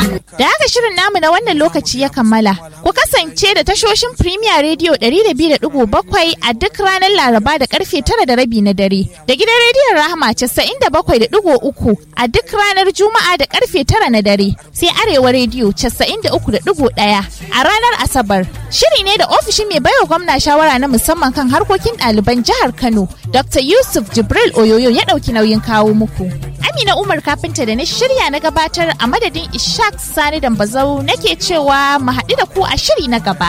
Da haka shirin namu na wannan lokaci ya kammala. Ku kasance da tashoshin Premier Radio 200.7 a duk ranar Laraba da karfe tara da rabi na dare. Da gidan rediyon Rahama 97.3 a duk ranar Juma'a da karfe tara na dare. Sai Arewa Radio 93.1 a ranar Asabar. Shiri ne da ofishin mai baiwa gwamna shawara na musamman kan harkokin ɗaliban jihar Kano, Dr. Yusuf Jibril Oyoyo ya ɗauki nauyin kawo muku. Amina Umar kafinta da na shirya na gabatar a madadin Ishaq Sani Dambazau nake cewa mu haɗu da ku a shiri na gaba.